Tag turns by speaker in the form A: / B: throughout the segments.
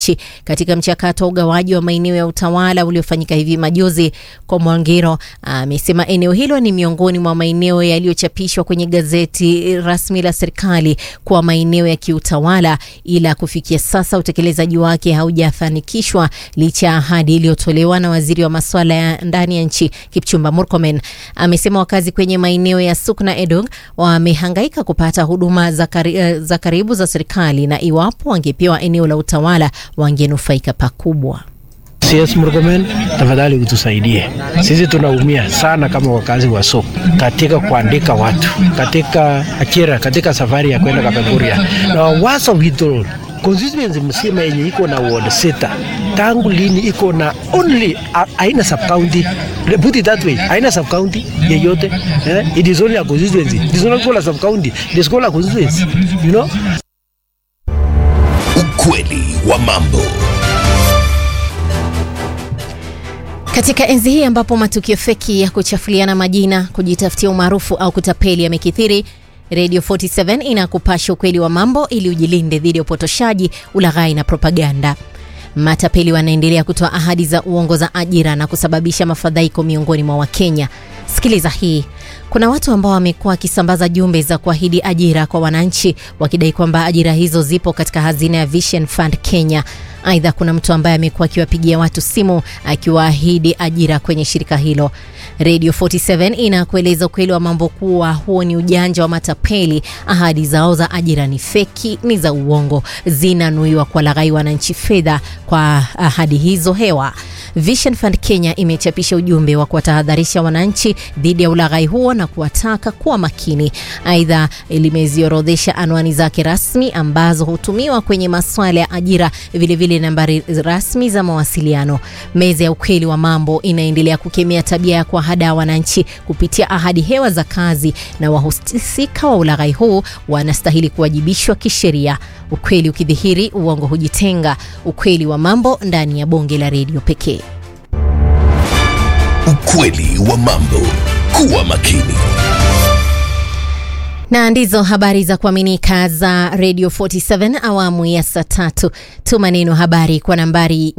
A: nchi katika mchakato wa ugawaji wa maeneo ya utawala uliofanyika hivi majuzi. Kwa Mwangiro amesema eneo hilo ni miongoni mwa maeneo yaliyochapishwa kwenye gazeti rasmi la serikali kuwa maeneo ya kiutawala, ila kufikia sasa utekelezaji wake haujafanikishwa licha ya ahadi iliyotolewa na waziri wa masuala ya ndani ya nchi Kipchumba Murkomen. Amesema wakazi kwenye maeneo ya Suk na Edong wamehangaika kupata huduma za, kari, za karibu za serikali na iwapo wangepewa eneo la utawala wangenufaika pakubwa.
B: CS Murkomen, tafadhali utusaidie, sisi tunaumia sana kama wakazi wa Sok katika kuandika watu katika ajira, katika safari ya kwenda Kapenguria na Wasa withdrawal constituency msima yenye iko na ward sita tangu lini iko na only aina sub county put it that way aina sub county yeyote eh? it is only a constituency it is not called a sub county it is called a constituency you know
C: Ukweli wa mambo.
A: Katika enzi hii ambapo matukio feki ya kuchafuliana majina, kujitafutia umaarufu au kutapeli yamekithiri, Radio 47 inakupasha ukweli wa mambo ili ujilinde dhidi ya upotoshaji, ulaghai na propaganda. Matapeli wanaendelea kutoa ahadi za uongo za ajira na kusababisha mafadhaiko miongoni mwa Wakenya. Sikiliza hii. Kuna watu ambao wamekuwa wakisambaza jumbe za kuahidi ajira kwa wananchi wakidai kwamba ajira hizo zipo katika hazina ya Vision Fund Kenya. Aidha, kuna mtu ambaye amekuwa akiwapigia watu simu akiwaahidi ajira kwenye shirika hilo. Radio 47 inakueleza ukweli wa mambo kuwa huo ni ujanja wa matapeli. Ahadi zao za ajira ni feki, ni za uongo, zinanuiwa kuwalaghai wananchi fedha kwa ahadi hizo hewa. Vision Fund Kenya imechapisha ujumbe wa kuwatahadharisha wananchi dhidi ya ulaghai huo na kuwataka kuwa makini. Aidha, limeziorodhesha anwani zake rasmi ambazo hutumiwa kwenye masuala ya ajira, vilevile vile nambari rasmi za mawasiliano. Meza ya ukweli wa mambo inaendelea kukemea tabia ya kuwahadaa wananchi kupitia ahadi hewa za kazi, na wahusika wa ulaghai huu wanastahili kuwajibishwa kisheria. Ukweli ukidhihiri, uongo hujitenga. Ukweli wa mambo ndani ya bonge la redio pekee.
C: Ukweli wa mambo. Kuwa makini.
A: Na ndizo habari za kuaminika za Radio 47 awamu ya saa tatu. Tuma neno habari kwa nambari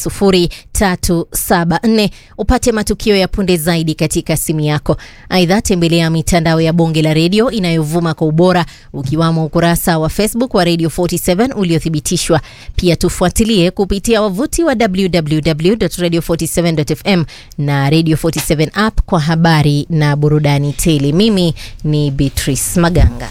A: 20374 upate matukio ya punde zaidi katika simu yako. Aidha, tembelea mitandao ya bonge la redio inayovuma kwa ubora ukiwamo ukurasa wa Facebook wa Radio 47 uliothibitishwa. Pia tufuatilie kupitia wavuti wa www.radio47.fm na Radio 47 app kwa habari na burudani tele. Mimi ni Beatrice Maganga.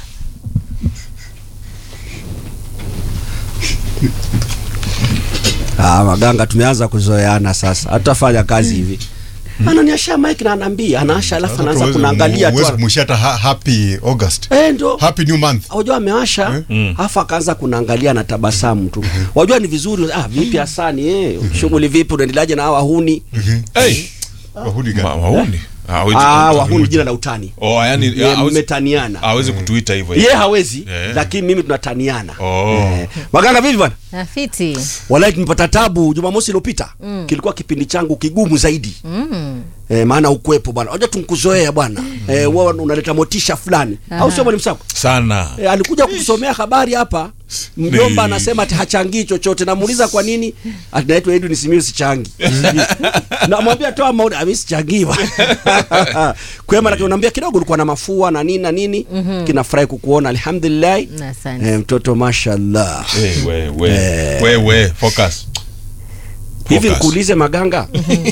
D: Ah, Maganga tumeanza kuzoeana sasa. Hatutafanya kazi hivi. Ananiasha mic na anaambia, anaasha alafu anaanza kunaangalia tu.
E: Mwisho hata ha- happy August.
D: Eh, ndo.
E: Happy new month.
D: Wajua amewasha alafu akaanza kunaangalia na tabasamu tu. Wajua ni vizuri. Ah, vipi Hasani eh? Shughuli vipi unaendeleaje na hawa wahuni?
F: Hey,
E: Wahudi gani?
F: ma- wahuni Ah, hawezi-
D: Ah, wahuni jina la utani.
F: Oh, yani
D: Ye,
F: hawezi-
D: mmetaniana.
F: hawezi kutuita hivyo
D: Ye hawezi,
F: Eh.
D: lakini mimi tunataniana.
F: Oh.
D: Eh. Maganga vipi bwana?
A: Rafiti.
D: Wallahi tumepata tabu Jumamosi iliyopita. Kilikuwa kipindi changu kigumu zaidi. Eh, maana ukwepo bwana. Unajua tunkuzoea bwana. Eh, wewe unaleta motisha fulani. Au sio mwalimu Sako?
F: sana
D: E, alikuja kutusomea habari hapa. Mjomba
F: Ni-
D: anasema ati hachangii chochote. Namuuliza kwa nini? Ati naitwa Edwin Simiyu sichangi. Namwambia toa maoni, mimi sichangii bwana. Kwema lakini unaambia kidogo ulikuwa na mafua na nini na nini. Kinafurahi kukuona alhamdulillah.
A: Asante.
D: Eh, mtoto mashallah.
F: Eh, we, we, we, we, focus.
D: Hivi
F: Focus.
D: nikuulize Maganga.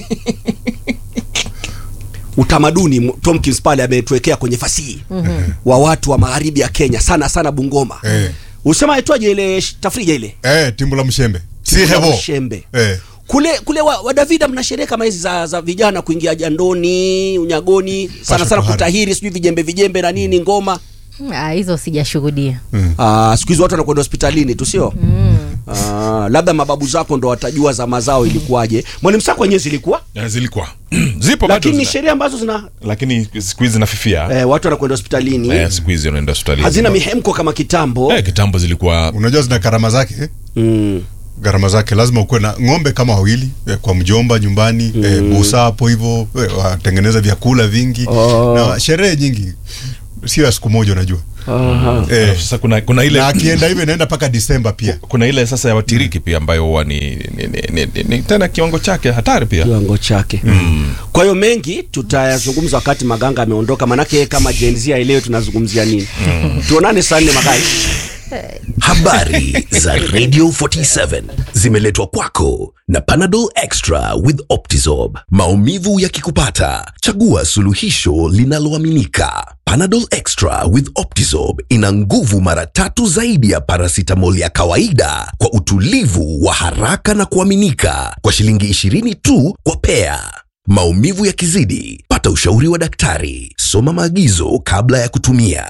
D: Utamaduni m- Tomkins pale ametuwekea kwenye fasihi wa watu wa magharibi ya Kenya sana sana Bungoma.
E: Eh.
D: Usema aitwaje ile sh- tafrija ile?
E: Eh, timbu la mshembe. Si hebo.
D: Shembe.
E: Eh.
D: Kule kule wa, wa Davida mna sherehe kama hizi za, za vijana kuingia jandoni, unyagoni, sana
E: Pasha
D: sana
E: tohara.
D: kutahiri, sijui vijembe vijembe na nini ngoma.
A: Ah, hizo sijashuhudia.
D: Ah, siku hizi watu wanakwenda hospitalini tu sio? Ah, labda mababu zako ndo watajua za mazao ilikuwaje. Mwalimu Sako wenyewe zilikuwa,
F: Eh, zilikuwa zipo bado
D: lakini ni
F: zina-
D: sheria ambazo zina
F: lakini siku hizi zinafifia
D: eh, watu wanakwenda hospitalini
F: eh, siku hizi unaenda hospitali
D: hazina mihemko kama kitambo.
F: eh, kitambo zilikuwa
E: Unajua zina gharama zake eh?
D: Mm.
E: gharama zake lazima ukuwe na ng'ombe kama wawili eh, kwa mjomba nyumbani eh, busa hapo hivyo eh, watengeneza vyakula vingi
D: Oh.
E: na sherehe nyingi sio ya siku moja unajua
D: Aha.
E: eh,
F: sasa kuna kuna ile
E: na akienda hivyo inaenda mpaka Disemba pia
F: kuna ile sasa ya watiriki pia ambayo huwa ni, ni, ni, ni, ni, ni tena kiwango chake hatari pia
D: kiwango chake kwa hiyo mengi tutayazungumza wakati maganga ameondoka manake yeye kama Gen Z aelewe tunazungumzia nini tuonane saa nne magai
C: Habari za Radio 47 zimeletwa kwako na Panadol Extra with Optizorb. Maumivu yakikupata, chagua suluhisho linaloaminika. Panadol Extra with Optizorb ina nguvu mara tatu zaidi ya paracetamol ya kawaida kwa utulivu wa haraka na kuaminika kwa shilingi 20 tu kwa pea. Maumivu yakizidi, pata ushauri wa daktari. Soma maagizo kabla ya kutumia.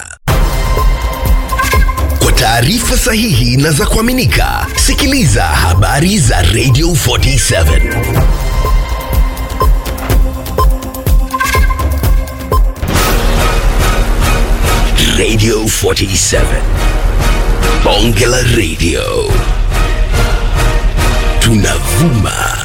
C: Kwa taarifa sahihi na za kuaminika, sikiliza habari za Radio 47. Radio 47. Bonge la Radio. Tunavuma